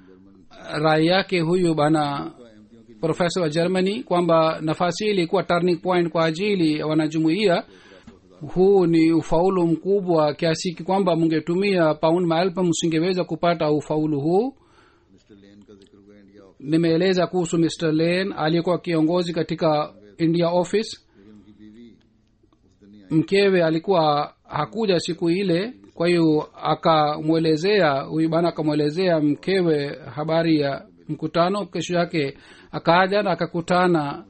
rai yake huyu bana profesa wa germany kwamba nafasi hii ilikuwa turning point kwa ajili ya wanajumuia huu ni ufaulu mkubwa kiasi hiki kwamba mungetumia paund maelfu msingeweza kupata ufaulu huu Mr Lane का जिक्र हुआ India Office nimeeleza kuhusu mr lane aliyekuwa kiongozi katika india office लेकिन उनकी बीवी उस दिन नहीं आई mkewe alikuwa hakuja siku ile kwa hiyo akamwelezea huyu bana akamwelezea mkewe habari ya mkutano kesho yake akaja na akakutana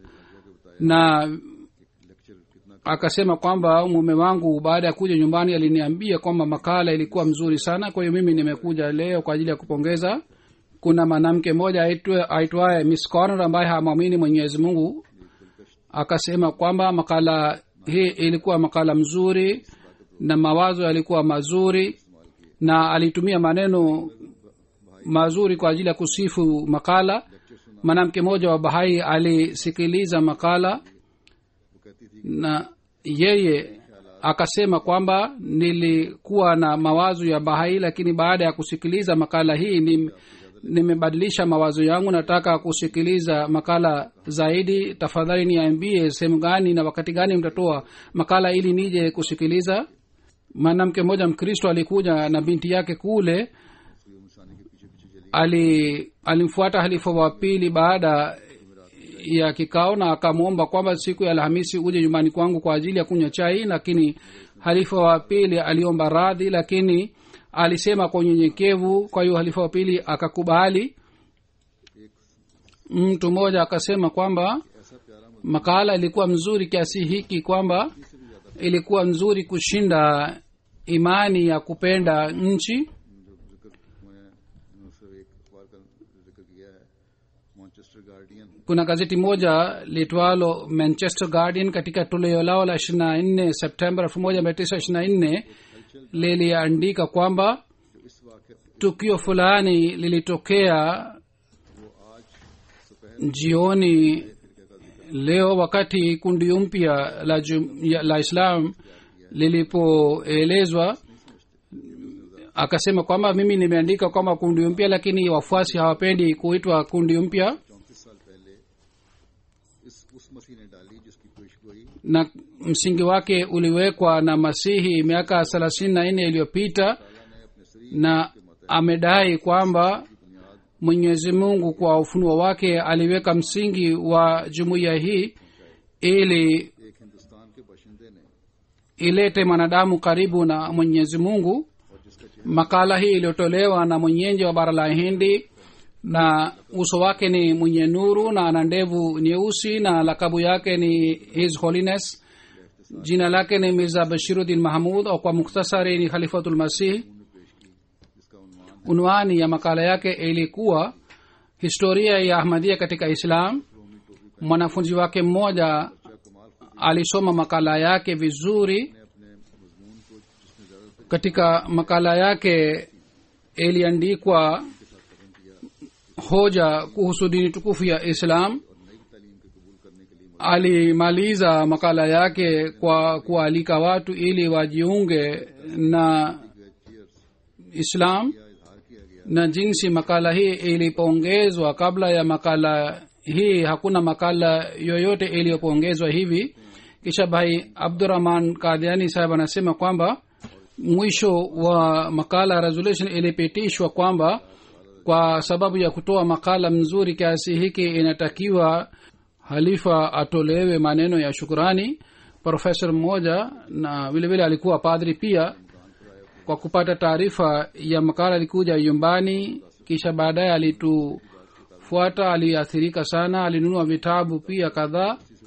na lecture कितना akasema kwamba mume wangu baada ya kuja nyumbani aliniambia kwamba makala ilikuwa mzuri sana kwa hiyo mimi nimekuja leo kwa ajili ya kupongeza kuna mwanamke mmoja aitwe- aitwaye miss corner ambaye hamwamini mwenyezi mungu akasema kwamba makala hii ilikuwa makala mzuri na mawazo yalikuwa mazuri na alitumia maneno mazuri kwa ajili ya kusifu makala mwanamke mmoja wa bahai alisikiliza makala वो कहती थी na yeye akasema kwamba nilikuwa na mawazo ya bahai lakini baada ya kusikiliza makala hii nim- nimebadilisha mawazo yangu nataka kusikiliza makala zaidi tafadhali niambie sehemu gani na wakati gani mtatoa makala ili nije kusikiliza mwanamke mmoja mkristo alikuja na binti yake kule हुई मुसानी के पीछे पीछे चली ali alimfuata halifa wa pili baada ya kikao na akamwomba kwamba siku ya alhamisi uje nyumbani kwangu kwa ajili ya kunywa chai lakini halifa wa pili aliomba radhi lakini alisema kwa unyenyekevu kwa hiyo halifa wa pili akakubali mtu mmoja akasema kwamba ऐसा प्यारा मत makala ilikuwa mzuri kiasi hiki kwamba ilikuwa nzuri kushinda imani ya kupenda nchi जो जिक्र मैंने उससे एक अखबार का जिक्र किया है Manchester Guardian kuna gazeti moja litwalo manchester guardian katika toleo lao la 24 septemba 1924 liliandika kwamba जो इस वाक्य tukio fulani lilitokea वो आज दोपहर jioni leo wakati kundi mpya la, jum- ya- la islam lilipoelezwa akasema kwamba mimi nimeandika kwamba kundi mpya lakini wafuasi hawapendi kuitwa kundi mpya चौंतीस साल पहले इस उस मसीह ने डाली जिसकी पेशगोई na msingi wake uliwekwa na masihi miaka thelathini na nne iliyopita ने अपने शरीर na amedai kwamba mwenyezi mungu kwa ufunuo wake aliweka msingi wa jumuiya hii ili एक हिंदुस्तान के बशिंदे ने ilete mwanadamu karibu na mwenyezi mungu और जिसका चेहरा makala hii iliyotolewa na mwenyeji wa bara la hindi na uso wake ni mwenye nuru na ana ndevu nyeusi na lakabu yake ni his holiness jina lake ni mirza bashiruddin mahmud au kwa muktasari ni khalifatul masih जिसका उन्वान unwani ya makala yake ilikuwa historia ya ahmadia katika islam mwanafunzi wake mmoja कमाल खुद alisoma makala yake vizuri ने अपने मजमून को जिसमें ज्यादातर katika makala yake iliandikwa hoja kuhusu dini tukufu ya islam नई तालीम के कबूल करने के लिए alimaliza makala yake kwa kualika watu ili wajiunge na islam या इजहार किया गया na jinsi makala hii ilipongezwa kabla ya makala hii hakuna makala yoyote iliyopongezwa hivi kisha bhai abdurahman kadhiani sahib anasema kwamba mwisho wa makala resolution ilipitishwa kwamba kwa sababu ya kutoa makala mzuri kiasi hiki inatakiwa halifa atolewe maneno ya shukurani profesa mmoja na vile vile alikuwa padri pia kwa kupata taarifa ya makala alikuja nyumbani kisha baadaye alitufuata aliathirika sana alinunua vitabu pia kadhaa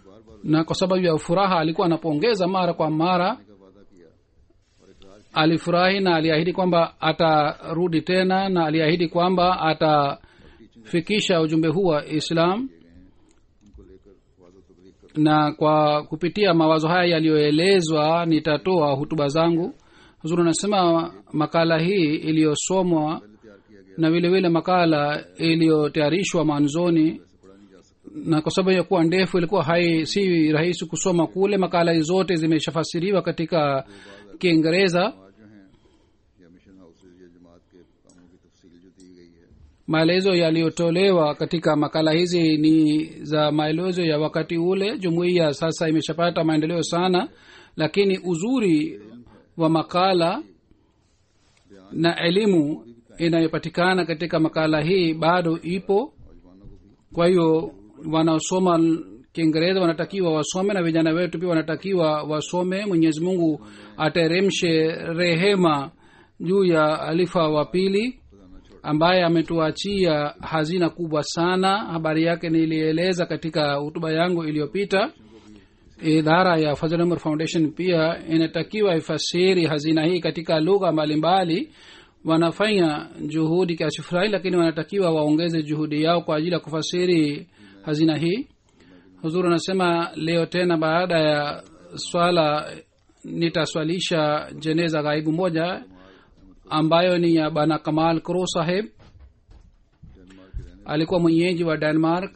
na kwa sababu ya furaha alikuwa anapongeza mara kwa mara का वादा किया और इकरार किया alifurahi na aliahidi kwamba atarudi tena na aliahidi kwamba atafikisha ujumbe huu wa islam उनको लेकर वादा तबलीग कर na kwa kupitia mawazo haya yaliyoelezwa nitatoa hutuba zangu huzuri anasema makala hii iliyosomwa तैयार किया गया na vile vile makala iliyotayarishwa mwanzoni से पढ़ा नहीं जा सकता na kwa sababu ya kuwa ndefu ilikuwa hai si rahisi kusoma kule makala hizi zote zimeshafasiriwa katika kiingereza आज जो हैं या मिशन हाउसेज या जमात के कामों की तफसील जो दी गई है maelezo yaliyotolewa katika makala hizi ni za maelezo ya wakati ule jumuiya sasa imeshapata maendeleo sana lakini uzuri wa makala na elimu inayopatikana katika makala hii bado ipo नौजवानों को भी kwa hiyo wanaosoma kiingereza wanatakiwa wasome na vijana wetu pia wanatakiwa wasome mwenyezi mungu ateremshe rehema juu ya alifa wa pili ambaye ametuachia hazina kubwa sana habari yake nilieleza katika hutuba yangu iliyopita idara ya Fazl Umar foundation pia inatakiwa ifasiri hazina hii katika lugha mbalimbali wanafanya juhudi kiasi fulani lakini wanatakiwa waongeze juhudi yao kwa ajili ya kufasiri hazina hii huzuru anasema leo tena baada ya swala nitaswalisha jeneza ghaibu moja ambayo ni ya bana kamal kro saheb alikuwa mwenyeji wa denmark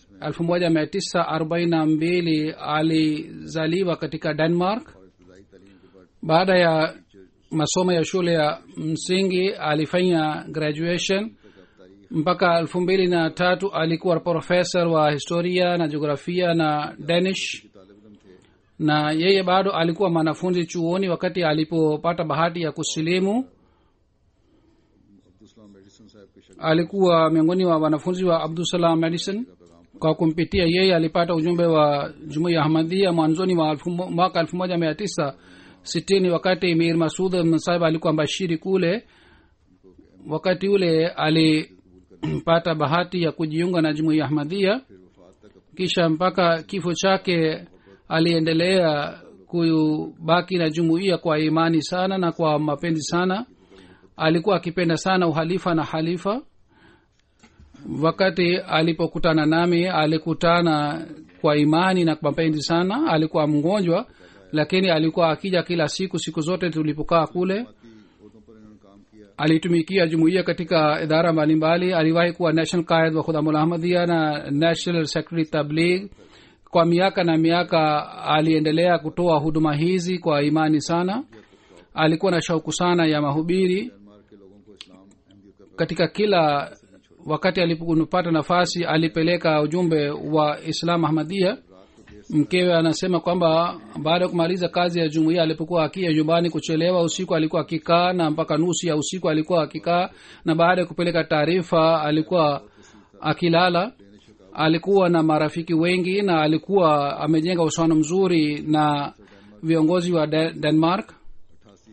1942 alizaliwa katika denmark इब्तदाई तालीम के बाद baada ya masomo ya shule ya msingi alifanya graduation mpaka elfu mbili na tatu alikuwa professor wa historia na jiografia na danish तालिब थे na yeye bado alikuwa mwanafunzi chuoni wakati alipopata bahati ya kusilimu Abdulsalam Madison साहब के शक alikuwa miongoni wa wanafunzi wa abdusalam medicine kwa kumpitia yeye alipata ujumbe wa jumuiya ahmadhia mwanzoni wa elfu mo- mwaka elfu moja mia tisa sitini wakati mir masud sahib alikuwa mbashiri kule wakati ule alipata bahati ya kujiunga na jumuiya ahmadhia kisha mpaka kifo chake aliendelea kubaki na jumuiya kwa imani sana na kwa mapenzi sana alikuwa akipenda sana uhalifa na halifa wakati alipokutana nami alikutana kwa imani na kwa mapenzi sana alikuwa mgonjwa lakini alikuwa akija kila siku siku zote tulipokaa kule उर्दों पर इन्होंने काम किया alitumikia jumuiya katika idara mbalimbali aliwahi kuwa national qaid wa khudamul ahmadia na national secretary tabligh kwa miaka na miaka aliendelea kutoa huduma hizi kwa imani sana alikuwa na shauku sana ya mahubiri Myanmar के लोगों को इस्लाम अहमदियत का katika kila wakati alipopata nafasi alipeleka ujumbe wa islam ahmadia mkewe anasema kwamba baada ya kumaliza kazi ya jumuiya alipokuwa akia nyumbani kuchelewa usiku alikuwa akikaa na mpaka nusu ya usiku alikuwa akikaa na baada ya kupeleka taarifa alikuwa akilala alikuwa na marafiki wengi na alikuwa amejenga uhusiano mzuri na viongozi wa De- denmark अठासी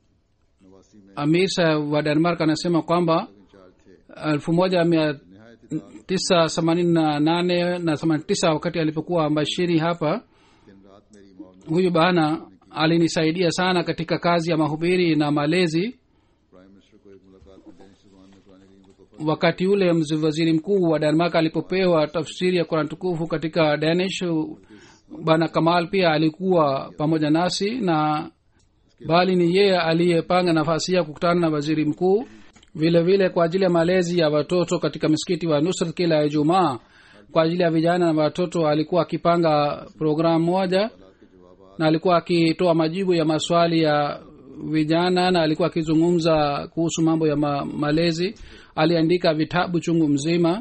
नवासी में amir Saheb wa denmark anasema kwamba in charge थे elfu moja mia नहायत tisa themanini na nane na themanini tisa wakati alipokuwa mbashiri hapa दिन रात मेरी माँ huyu bana alinisaidia sana katika kazi ya mahubiri na malezi prime minister को एक मुलाकात में डेनिश जुबान में पुराने करीम को तोहफा wakati ule mz- waziri mkuu wa denmark alipopewa tafsiri ya kuran tukufu katika danish bana kamal pia alikuwa pamoja nasi na bali ni yeye aliyepanga nafasi ya kukutana na waziri mkuu vile vile kwa ajili ya malezi ya watoto katika msikiti wa nusrat kila ijumaa kwa ajili ya vijana na watoto alikuwa akipanga programu moja na alikuwa akitoa majibu ya maswali ya vijana na alikuwa akizungumza kuhusu mambo ya ma, malezi aliandika vitabu chungu mzima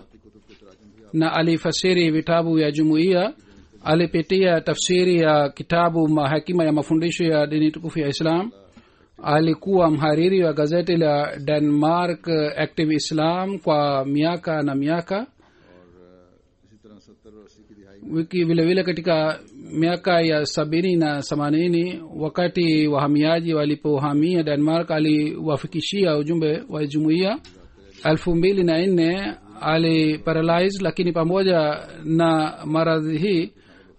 na alifasiri vitabu ya jumuiya alipitia tafsiri ya kitabu mahakima ya mafundisho ya dini tukufu ya islam alikuwa mhariri wa gazeti la denmark active islam kwa miaka na miaka इसी तरह सत्तर और अस्सी की दिहाई wiki vile vile katika miaka ya sabini na themanini wakati wahamiaji walipohamia denmark aliwafikishia ujumbe wa jumuiya elfu mbili na nne aliparalyze lakini pamoja na maradhi hii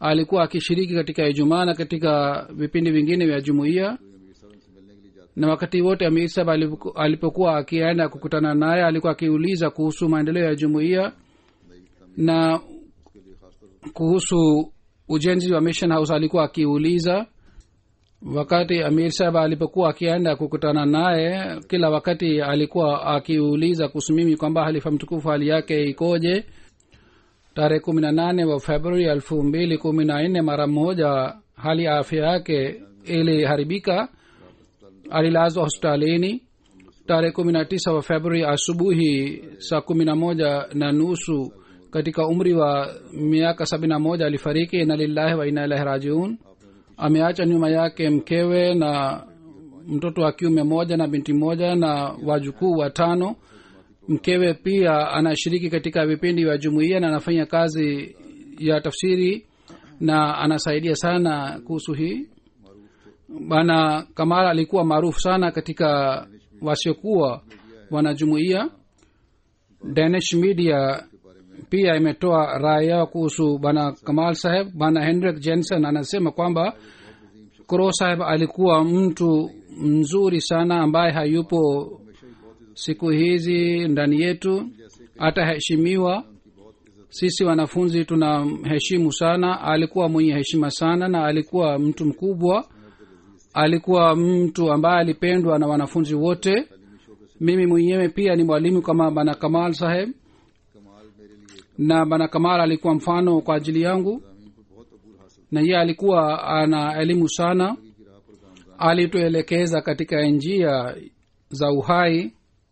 alikuwa akishiriki katika ijumaa na katika vipindi vingine vya jumuiya अमीर साहब से मिलने के लिए जाते na wakati wote amir sahab alipo- alipokuwa akienda kukutana naye alikuwa akiuliza kuhusu maendeleo ya jumuiya na उसके लिए खासतौर kuhusu ujenzi wa mission house alikuwa akiuliza wakati amir sahab alipokuwa akienda kukutana naye kila wakati alikuwa akiuliza kuhusu mimi kwamba halifa mtukufu hali yake ikoje tarehe kumi na nane wa februari elfu mbili kumi na nne mara moja hali ya afya yake iliharibika alilazwa hospitalini tarehe kumi na tisa wa februari asubuhi saa kumi na moja na nusu katika umri wa miaka sabini na moja alifariki ina lillahi wa ina ilahi rajiun ameacha nyuma yake mkewe na mtoto wa kiume moja na binti moja na wajukuu watano mkewe pia anashiriki katika vipindi vya jumuiya na anafanya kazi ya tafsiri na anasaidia sana kuhusu hii bana kamara alikuwa maarufu sana katika wasiokuwa wanajumuiya danish media pia imetoa rai yao kuhusu bana kamal saheb bana henrik jensen anasema kwamba kro saheb alikuwa mtu mzuri sana ambaye hayupo siku hizi ndani yetu ataheshimiwa sisi wanafunzi tunamheshimu sana alikuwa mwenye heshima sana na alikuwa mtu mkubwa alikuwa mtu ambaye alipendwa na wanafunzi wote mimi mwenyewe pia ni mwalimu kama bana kamal saheb कमाल मेरे लिए na bana kamal alikuwa mfano kwa ajili yangu जमीन पर बहुत अबूल हासिल na yeye alikuwa ana elimu sana की राह पर गामजान alituelekeza katika njia za uhai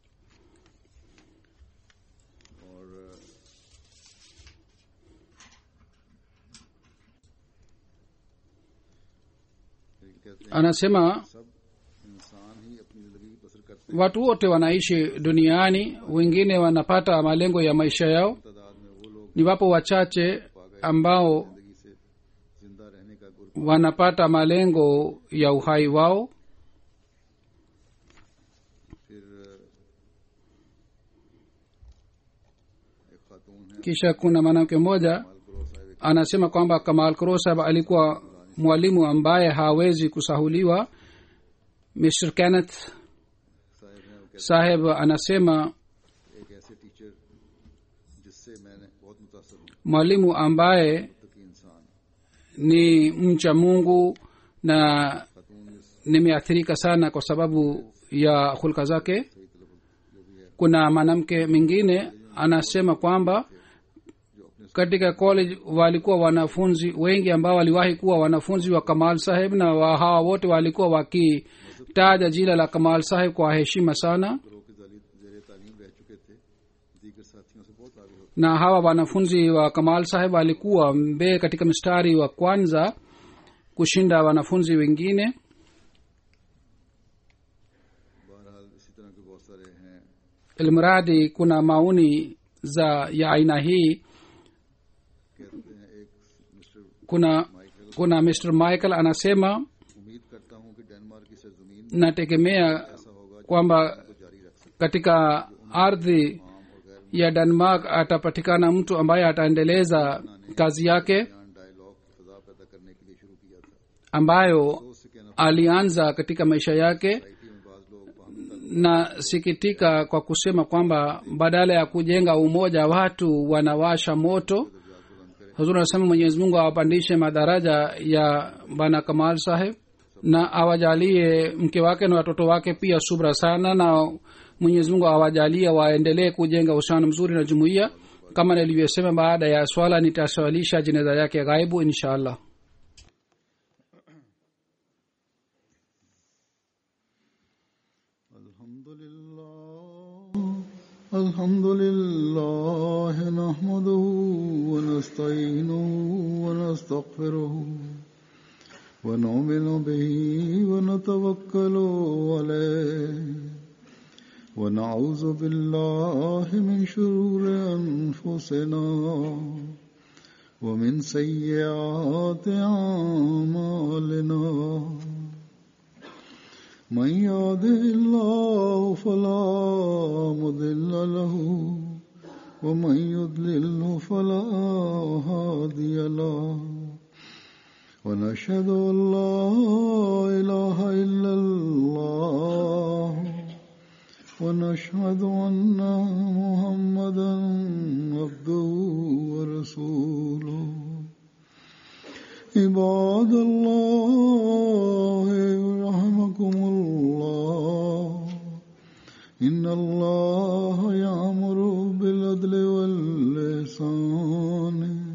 और फिर कहते हैं anasema सब इंसान ही अपनी जिंदगी बसर करते watu wote wanaishi duniani wengine wanapata malengo ya maisha yao हैं तादाद में वो लोग ni wapo wachache ambao जिंदगी से जिंदा रहने का गुर wanapata malengo ya uhai wao फिर एक खातून है kisha kuna mwanamke mmoja मालपुरो Sahib anasema kwamba kamal krosab alikuwa mwalimu ambaye hawezi kusahuliwa mr kenneth Sahib हैं वो कहते saheb anasema हैं, एक ऐसे टीचर जिससे मैंने बहुत मुतासर हूँ mwalimu ambaye की इंसान ni mcha mungu na खातून इस nimeathirika sana kwa sababu ya hulka zake सही तलफ़ जो भी है kuna mwanamke mwingine anasema kwamba katika college walikuwa wanafunzi wengi ambao waliwahi kuwa wanafunzi wa kamal saheb na wa hawa wote walikuwa wakitaja jina la kamal saheb kwa heshima sana करो के जेर तालीम रह चुके थे दीगर साथियों से बहुत आगे होते na hawa wanafunzi wa kamal saheb walikuwa mbee katika mstari wa kwanza kushinda wanafunzi wengine बहरहाल इसी तरह के बहुत सारे हैं ilmradi kuna maoni za ya aina hii कहते हैं एक Mr kuna kuna mr michael anasema उम्मीद करता हूँ कि डेनमार्क की सरजमीन nategemea ऐसा होगा जो kwamba को जारी रख सके katika ardhi आम और गैर ya denmark atapatikana mtu ambaye ataendeleza kazi yake बयान डायलॉग की फजा पैदा करने के लिए शुरू किया था ambayo तो उससे कहना alianza katika maisha yake society में बाज लोग बाहमी nasikitika kwa kusema kwamba badala ya kujenga umoja watu wanawasha moto huzuri anasema mwenyezi mungu awapandishe madaraja ya bana kamal saheb na awajalie mke wake na watoto wake pia subra sana na mwenyezi mungu awajalie waendelee kujenga uhusiano mzuri na jumuiya kama nilivyosema baada ya swala nitaswalisha jeneza yake ghaibu insha allah الحمد لله الحمد لله نحمده ونستعينه ونستغفره ونؤمن به ونتوكل عليه ونعوذ بالله من شرور أنفسنا ومن سيئات أعمالنا من يهده الله فلا مضل له ومن يضلله فلا هادي له ونشهد أن لا إله إلا الله ونشهد أن محمدا عبده ورسوله عباد الله رحمكم الله إن الله يأمر بالعدل واللسان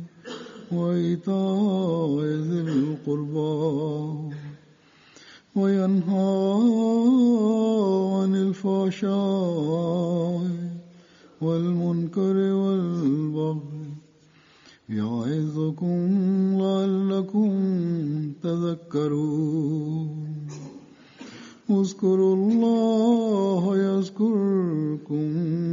وإيتاء ذي القربى وينهى عن الفحشاء والمنكر والبغي يعظكم لعلكم تذكرون اذكروا الله يذكركم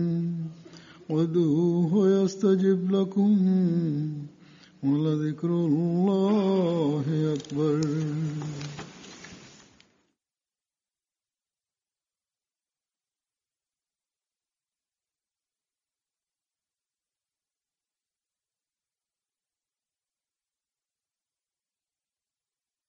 وادعوه يستجب لكم ولذكر الله أكبر